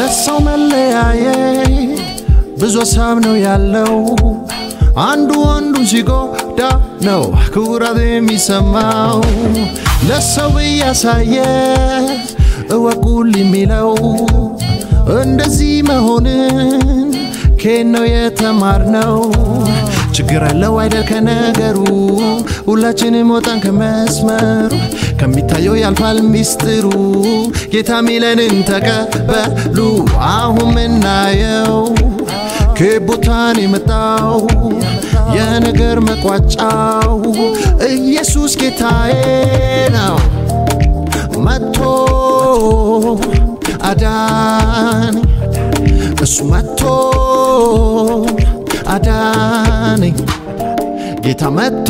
ለሰው መለያየት ብዙ ሀሳብ ነው ያለው። አንዱ አንዱን ሲጎዳ ነው ኩራት የሚሰማው። ለሰው እያሳየ እወቁል የሚለው እንደዚህ መሆንን ከየት ነው የተማርነው? ችግር አለው አይደል ከነገሩ ሁላችንም ወጣን ከመስመሩ ከሚታየው ያልፋል ሚስጥሩ ጌታ ሚለንን ተቀበሉ አሁን ምናየው ከቦታን የመጣው የነገር መቋጫው ኢየሱስ ጌታዬ ነው መጥቶ አዳን እሱ መጥቶ አዳነኝ ጌታ መጥቶ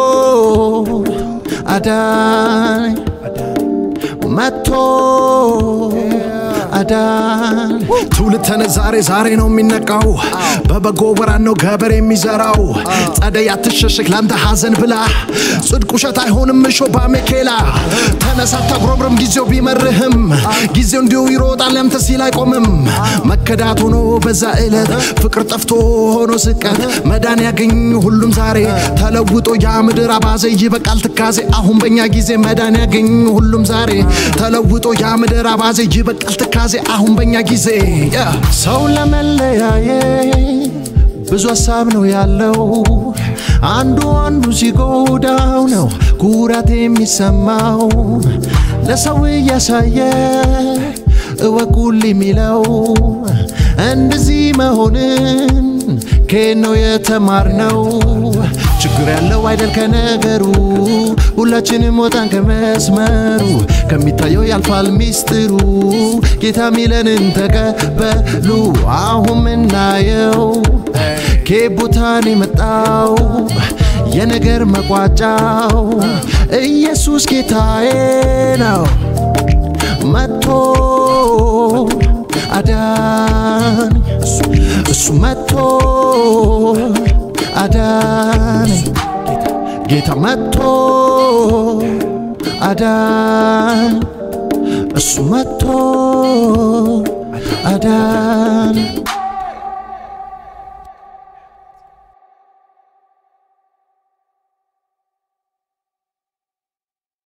አዳነኝ መጥቶ አዳን ትውልድ ተነስ ዛሬ ዛሬ ነው የሚነቃው በበጎ ወራት ነው ገበሬ የሚዘራው ጸደይ አትሸሽግ ላንተ ሐዘን ብላ ጽድቅ ውሸት አይሆንም እሾ ባሜኬላ ተነሳ አታጉረምርም ጊዜው ቢመርህም ጊዜው እንዲሁ ይሮጣል ያንተ ሲል አይቆምም መከዳት ሆኖ በዛ ዕለት ፍቅር ጠፍቶ ሆኖ ስቀት መዳን ያገኝ ሁሉም ዛሬ ተለውጦ ያ ምድር አባዜ ይበቃል ትካዜ አሁን በእኛ ጊዜ መዳን ያገኝ ሁሉም ዛሬ ተለውጦ ያ ምድር አባዜ ይበቃል ትካዜ አሁን በእኛ ጊዜ yeah. ሰው ለመለያየት ብዙ ሀሳብ ነው ያለው። አንዱ አንዱ ሲጎዳው ነው ኩራት የሚሰማው። ለሰው እያሳየ እወቁል የሚለው እንደዚህ መሆንን ከየት ነው የተማርነው? ችግር ያለው አይደል ከነገሩ ሁላችንም ወጣን ከመስመሩ ከሚታየው ያልፋል ሚስጥሩ ጌታ ሚለንን ተቀበሉ አሁን ምናየው ከቦታን የመጣው የነገር መቋጫው ኢየሱስ ጌታዬ ነው መጥቶ አዳን እሱ መጥቶ አዳነኝ ጌታ መጥቶ አዳን እሱ መጥቶ አዳን